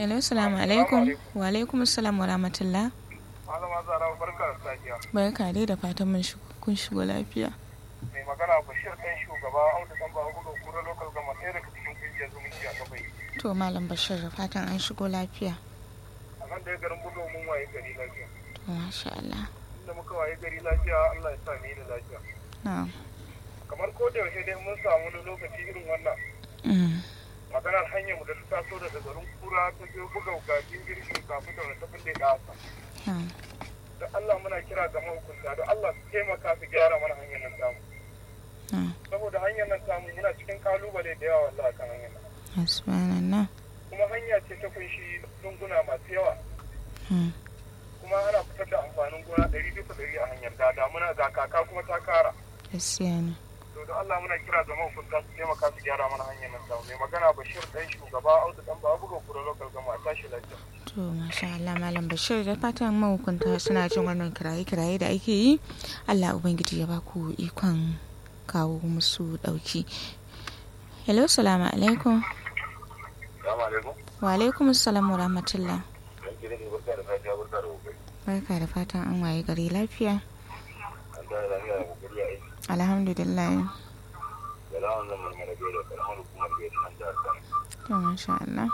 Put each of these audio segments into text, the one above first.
Hello, salamu alaikum. Wa alaikum assalam wa rahmatullah. Malama Zara barka da safiya. Barka dai da fatan mun shigo kun shigo lafiya. Mai magana Bashir ɗan shugaba Audu ɗan Bawa Gudu Kura Local Gama ɗaya daga cikin ƙungiyar zumunci a Gabai. To Malam Bashir da fatan an shigo lafiya. A nan da ya garin Budo mun waye gari lafiya. To masha Allah. Inda muka waye gari lafiya Allah ya sa ni da lafiya. Na'am. Kamar ko da yaushe dai mun samu wani lokaci irin wannan. Mm. Maganar hanyar mu da ta taso daga garin Kura ta biyo buga gajin girkin kafin da wani tafin da ya ƙasa. Na'am. Da Allah muna kira ga mahukunta da Allah su taimaka su gyara mana hanyar nan tamu. Na'am. Saboda hanyar nan tamu muna cikin kalubale da yawa wallahi kan hanyar nan. Subhanallah. kuma hanya ce ta kunshi lunguna masu yawa Mm. kuma ana fitar da amfanin gona ɗari bisa ɗari a hanyar da damuna ga kaka kuma ta kara Gaskiya ne. to da Allah muna kira ga mahukunta su taimaka su gyara mana hanyar nan da mai magana Bashir ɗan shugaba Audu ɗan ba buga kura local gama a tashi lafiya To masha Allah Malam Bashir da fatan mahukunta suna jin wannan kiraye-kiraye da ake yi. Allah Ubangiji ya ba ku ikon kawo musu ɗauki. Hello, salamu alaikum. Assalamu alaikum Wa alaikum assalam wa rahmatullah. dan gidan ne barka da safiya barka da kokari Barka da fatan an waye gari lafiya. an da lafiya da kokari a aiki Alhamdulillah. da lawan zaman mana bai da karamar hukumar bai da nan jihar Kano To masha Allah.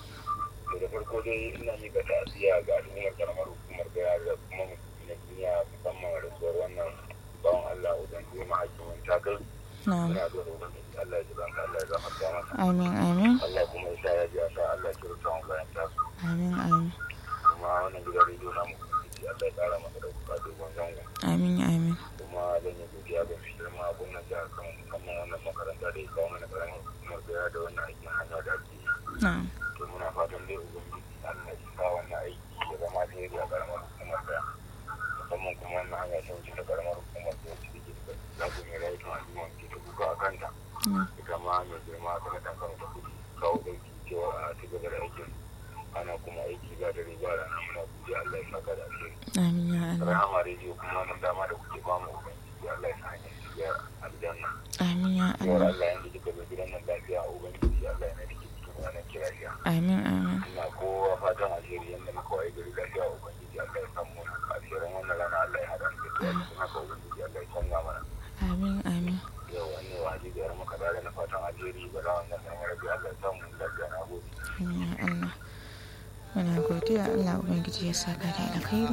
to da farko dai ina miƙa ta'aziyya ga al'ummar karamar hukumar gaya da kuma musulmi na duniya musamman rasuwar wannan bawan Allah udan juma hakimin takal Na'am. muna da ubangiji Allah ya ji banka Allah ya gafarta masa Amin amin. Allah kuma ya sa ya ji sa Allah ya kirta mu bayan tasu Amin amin. kuma wannan gidan rediyo namu ubangiji Allah ya kara masa da kuka dogon zango Amin amin. kuma zan yi godiya ga shi girma gwamnan jihar Kano musamman wannan makaranta da ya kawo mana karamin hukumar gaya da wannan aikin hanya da ake yi Na'am. to muna fatan dai ubangiji Allah ya sa wannan aiki ya zama alheri a karamar hukumar gaya musamman kuma wannan hanya ta wuce da karamar hukumar da wacce take da zaɓin mai rayukan al'umma ke ta kuka a kanta Mm. ita ma mai girma ta na kan ta kudi kawo ɗauki cewa a ci gaba da aikin ana kuma aiki ba da riba da na muna godiya Allah ya saka da alheri Amin ya Allah. rahama rediyo kuma nan dama da kuke ba mu ubangiji Allah ya sa hanyar shiga aljanna Amin ya yawar Allah. Allah yanda kika zo gidan nan lafiya ubangiji Allah ya nake cikin wannan kirafiya Amin amin. ina kowa fatan alheri yanda muka waye gari lafiya ubangiji Allah ya samu wani alherin wannan rana Allah ya haɗa mu da tuwa cikin haka ubangiji Allah ya canza mana Amin amin. yau wani wa hadisi yar maka da na fatan alheri ba za wannan nan rabi Allah ya samu lafiya na gode Amin ya Allah. Muna godiya Allah Ubangiji ya saka da alkhairi.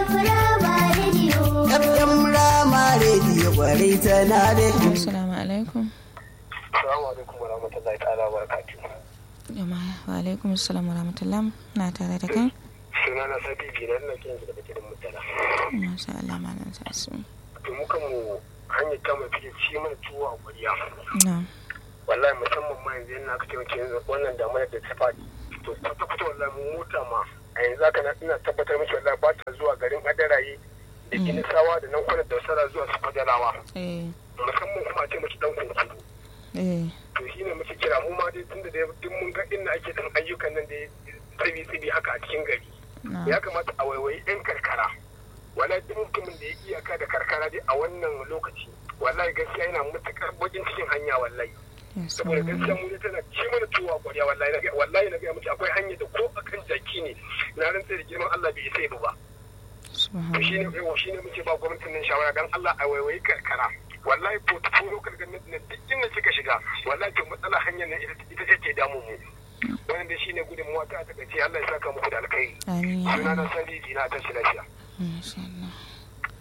FM Rama Radio kwarai tana da Assalamu alaikum. assalamu alaikum wa rahmatullahi ta'ala wa barakatuh Jama'a wa alaikum assalam wa rahmatullah. Na tare da kai. suna na sabi binar na kiran daga gidan mutala Masha Allah malam sasu. to muka mu hanyar kama fiye ci mana tuwo a kwariya Na'am. wallahi musamman ma yanzu yana aka taimake yanzu wannan damar da ta faɗi to kwata kwata wallahi mu mota ma a yanzu haka na ina tabbatar miki wallahi ba ta zuwa garin adaraye da ginisawa da nan kwanar dausara zuwa su fadalawa Eh. musamman kuma a ce miki dan kunkuru Eh. to shi ne muke kira mu ma dai tunda da duk mun ga inda ake dan ayyukan nan da tsibi tsibi haka a cikin gari Na'am. ya kamata a waiwayi yan karkara wallahi duk mutumin da ya iyaka da karkara dai a wannan lokaci wallahi gaskiya yana matukar bakin cikin hanya wallahi Yes, saboda gaskiya ma'am. mu ne tana ci mana tuwa kwarya wallahi na ga wallahi na ga miki akwai hanya da ko akan jaki ne na rantsa da girman Allah bai isa ba to shine Subhanallah. yau shine muke ba gwamnatin nan shawara dan Allah a waiwayi karkara wallahi portfolio local government nan duk inda kika shiga wallahi to matsala hanyar nan ita ita ce ke damu mu wannan da shine gudunmuwa ta ta ce Allah ya saka muku da alkhairi Amin ya sunana Allah. Sadi Dina ta shi lafiya Masha Allah.